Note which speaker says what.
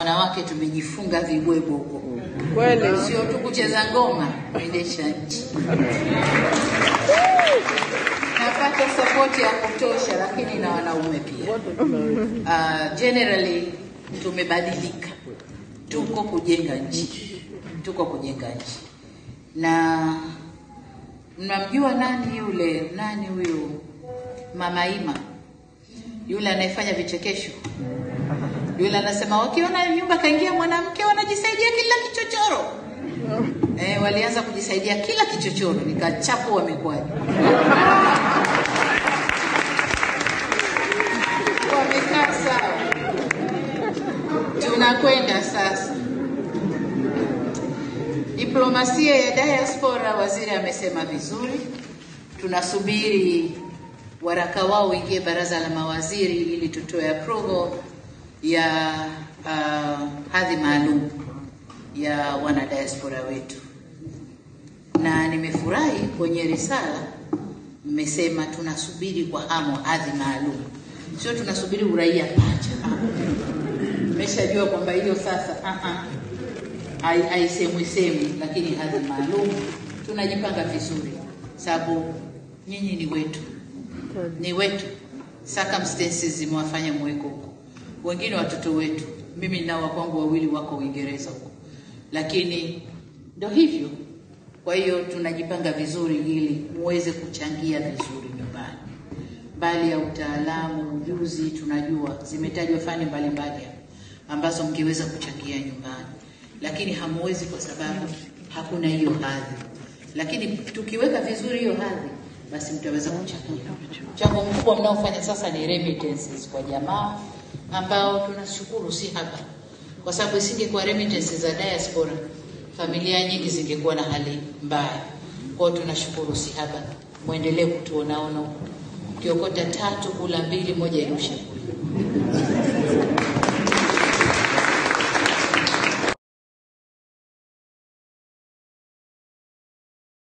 Speaker 1: Wanawake tumejifunga vibwebo huko,
Speaker 2: Kweli.
Speaker 1: sio tu kucheza ngoma, kuendesha nchi. Napata sapoti ya kutosha, lakini na wanaume pia. Uh, generally tumebadilika, tuko kujenga nchi, tuko kujenga nchi. Na mnamjua nani yule, nani huyu Mama Ima yule anayefanya vichekesho yule anasema wakiona nyumba kaingia mwanamke wanajisaidia kila kichochoro. Eh, walianza kujisaidia kila kichochoro, nikachapu wamekwaje? Wamekaa sawa, tunakwenda sasa. Diplomasia ya diaspora, waziri amesema vizuri, tunasubiri waraka wao uingie baraza la mawaziri ili tutoe approval ya uh, hadhi maalum ya wanadiaspora wetu, na nimefurahi kwenye risala mmesema tunasubiri kwa hamu hadhi maalum, sio tunasubiri uraia pacha. Mmeshajua kwamba hiyo sasa uh -uh, hai- haisemwi semwi, lakini hadhi maalum tunajipanga vizuri, sababu nyinyi ni wetu, ni wetu. Circumstances zimewafanya muweko huko, wengine watoto wetu. Mimi nao wakwangu wawili wako Uingereza huko, lakini ndo hivyo. Kwa hiyo tunajipanga vizuri ili muweze kuchangia vizuri nyumbani. Mbali ya utaalamu, ujuzi, tunajua zimetajwa fani mbalimbali hapa ambazo mngeweza kuchangia nyumbani, lakini hamuwezi kwa sababu hakuna hiyo hadhi. Lakini tukiweka vizuri hiyo hadhi, basi mtaweza kuchangia. Mchango mkubwa mnaofanya sasa ni remittances kwa jamaa, ambao tunashukuru si haba, kwa sababu isingekuwa remittances za diaspora, familia nyingi zingekuwa na hali mbaya. Kwa hiyo tunashukuru si haba, muendelee kutuonaona huko, ukiokota tatu kula mbili, moja irushe kule.